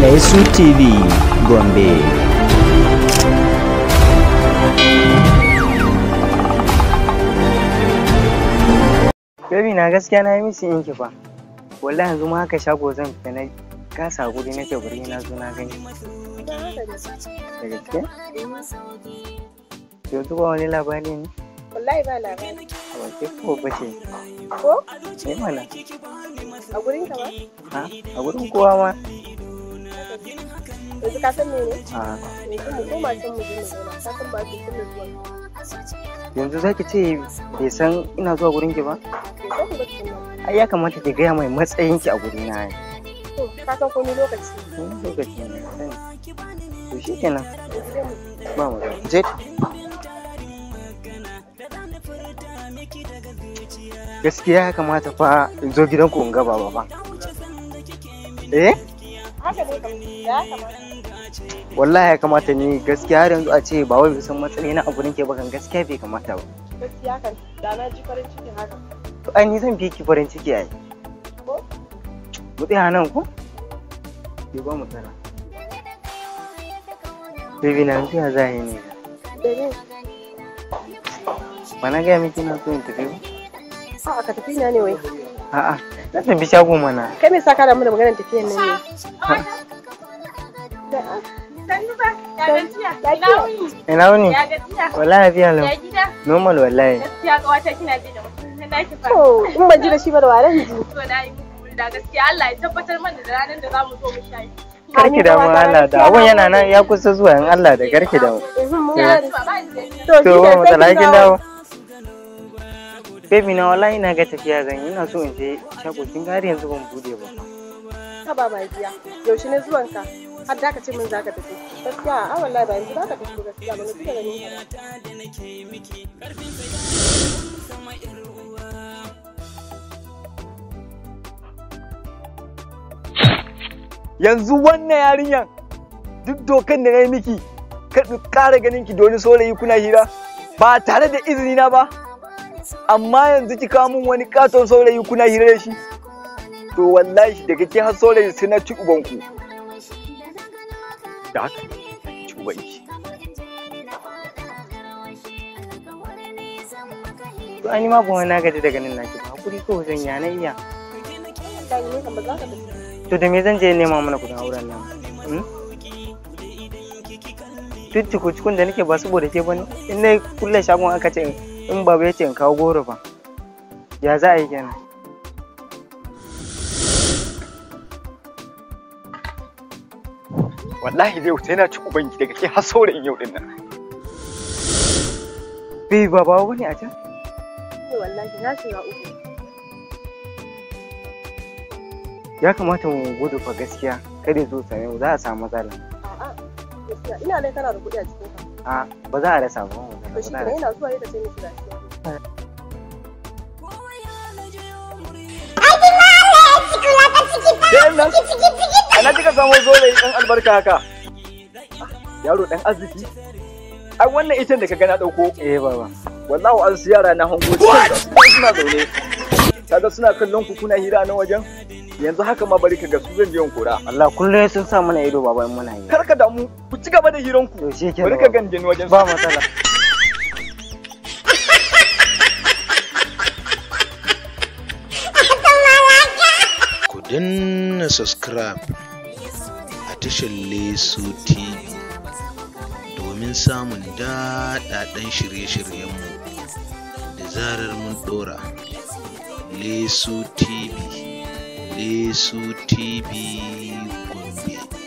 Lesu TV Gombe. Baby na gaskiya na yi misi in ki fa. Wallahi yanzu ma haka shago zan fita na kasa guri na ce bari na zo na gani. Da gaske? Yanzu ba wani labari ne? Wallahi ba labari. A wace ko bace? Ko? Ne mana? A gurin ka ba? Ha? A gurin kowa ma? Yanzu ka san mene? A Yanzu mu koma can mu je mu zauna. Ka san ba su sun zuwa. yanzu za ki ce bai san ina zuwa gurin ki ba? Bai san ku ba tukunna. Ai ya kamata ki gaya mai matsayin ki a guri na. To, ka san komai lokaci. Wani lokaci ne sani. To shi kenan Yanzu dai mu ba mu je. Gaskiya ya kamata fa in zo gidanku in ga baba ba. Eh? haka ne kam ya kamata. wallahi ya kamata ni gaskiya har yanzu a ce ba wai san matsayi na abu nake ba kan gaskiya bai kamata ba Gaskiya kan da na ji farin ciki haka. to ai ni zan fi ki farin ciki ai Ko? mu tsaya nan ko ki ba mu tsara Baby na yanzu ya za yi ne Domin ba na gaya miki na so in tafi ba a ka tafi na ne wai. a'a na tafi shago mana Kai me sa ka damu da maganar tafiyan nan ne? ina wuni Ya gajiya? wallahi biya lau Ya gida? normal wallahi Gaskiya kawata kina ji da mutum na naki fa. To, in ban ji da shi ba da waran ji. To na yi muku da gaskiya Allah ya tabbatar mana da ranar da zamu zo mu sha shi. karki da mu Allah da abun yana nan ya kusa zuwa in Allah da karki da mu Mhm, mun Ya. gode. Ba ba ni da To, to shi ba ke mu sai tsala kin kin dawo. dawo Baby na wallahi ina ga tafiya zan yi ina so in je shago kin ga har yanzu ban bude ba Ka ba mai biya. Yaushe ne zuwan ka? Har da ka ce min za ka tafi. Gaskiya a wallahi ba yanzu za ka tafi gaskiya ba na fi da ganin ka ba. yanzu wannan yarinyan duk dokan da na yi miki kar in ƙara ganin ki da wani saurayi kuna hira ba tare da izini na ba amma yanzu ki kawo min wani katon saurayi kuna hira da shi to wallahi daga ke har saurayi sai na ci ubanku da haka ci ubanki to ai ni ma ban wani na gaji daga nan naki ba hakuri ko zan ya na iya Ka ne kan ba za ka tafi. to da me zan je nema mana kudin auren nan hmm? duk cikun da nake ba saboda ke bane in na kulle shagon aka ce in baba ya ce in kawo goro ba ya za a yi kenan wallahi zai wuce yana ci ubanki daga ke har saurayin yau din nan bai ba ba wani a can Ne wallahi na shiga uku. ya kamata mu gudu fa gaskiya kada ya zo same mu za a samu matsala A'a. Gaskiya ina dai kana da kuɗi a cikin ka. a ba za a rasa ba ba To za shi a kenan rasa. ina zuwa yadda sai mu shiga cikin. Ɗayan nan, ana kika samu saurayi ɗan albarka haka. Yaro ɗan arziki. Ai wannan itan da ka gana ɗauko, eh baba wallahu an su yara na hango cikin da su suna zaune. Kaga suna kallon ku kuna hira na wajen. Yanzu haka ma bari ka ga su zan je in kora. Allah kullum sun sa mana ido baba in muna yi Kar ka damu, ku ci gaba da hiranku. to shi ke Bari ka ganje ni wajen su. ba matsala ku danna subscribe a tashar Lesu TV domin samun daɗaɗɗen shirye-shiryenmu da zarar mun ɗora. Lesu TV, Lesu TV Gombe.